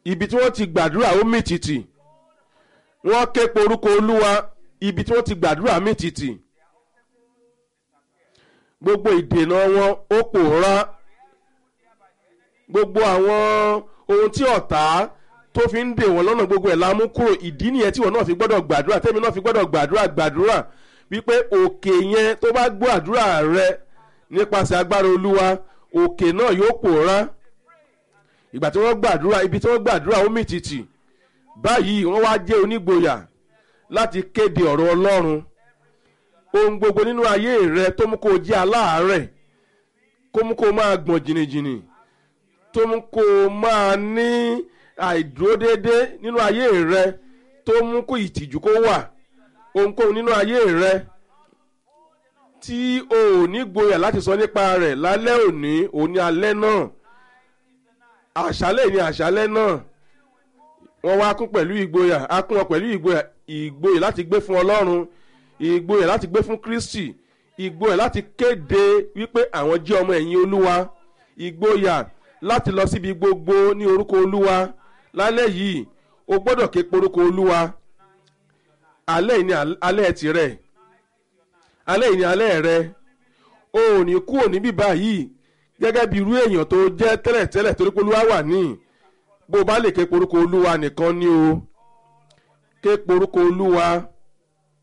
ibi tí wọ́n ti gbàdúrà ó mì tìtì wọ́n ké porúkọ olúwa ibi tí wọ́n ti gbàdúrà mì tìtì gbogbo ìdènà wọn ó pòórá gbogbo àwọn ohun tí ọ̀tá tó fi ń dè wọ́n lọ́nà gbogbo ẹ̀ la mú kúrò ìdí nìyẹn tí wọ́n náà fi gbọ́dọ̀ gbàdúrà tẹ́mi náà fi gbọ́dọ̀ gbàdúrà gbàdúrà wípé òkè yẹn tó bá gbọ́ àdúrà rẹ nípasẹ̀ agbára olúwa òkè náà yóò pòórá ìgbà tí wọ́n gbàdúrà ibi tí wọ́n gbàdúrà ó mì tìtì báyìí wọ́n wá jẹ́ onígboyà láti kéde ọ̀rọ̀ ọlọ́run ohun gbogbo nínú ayé rẹ tó mú kó o jẹ́ aláàárẹ̀ kó mú kó o máa gbọ̀n jìnnìjìnnì tó mú kó o máa ní àìdúródédé nínú ayé rẹ tó mú kó ìtìjú kó wà ohunkóhun nínú ayé rẹ tí o ò ní gboyà láti sọ nípa rẹ̀ lálẹ́ òní òní alẹ́ náà àṣálẹ̀ ní àṣálẹ̀ náà wọ́n wá kún pẹ̀lú ìgboyà á kún wọn pẹ̀lú ìgboyà ìgboyà láti gbé fún ọlọ́run ìgboyà láti gbé fún kristi ìgboyà láti kéde wípé àwọn jẹ́ ọmọ ẹ̀yìn olúwa ìgboyà láti lọ síbi gbogbo ní orúkọ olúwa lálẹ́ yìí o gbọ́dọ̀ ké porúkọ olúwa alẹ́ yìí ni alẹ́ tirẹ̀ alẹ́ yìí ni alẹ́ rẹ o ò ní kúrò níbí báyìí gẹ́gẹ́ bí irú èèyàn tó jẹ́ tẹ́lẹ̀tẹ́lẹ̀ torí pé olúwa wà ní bó o bá lè ké porúkọ olúwa nìkan ni o ké porúkọ olúwa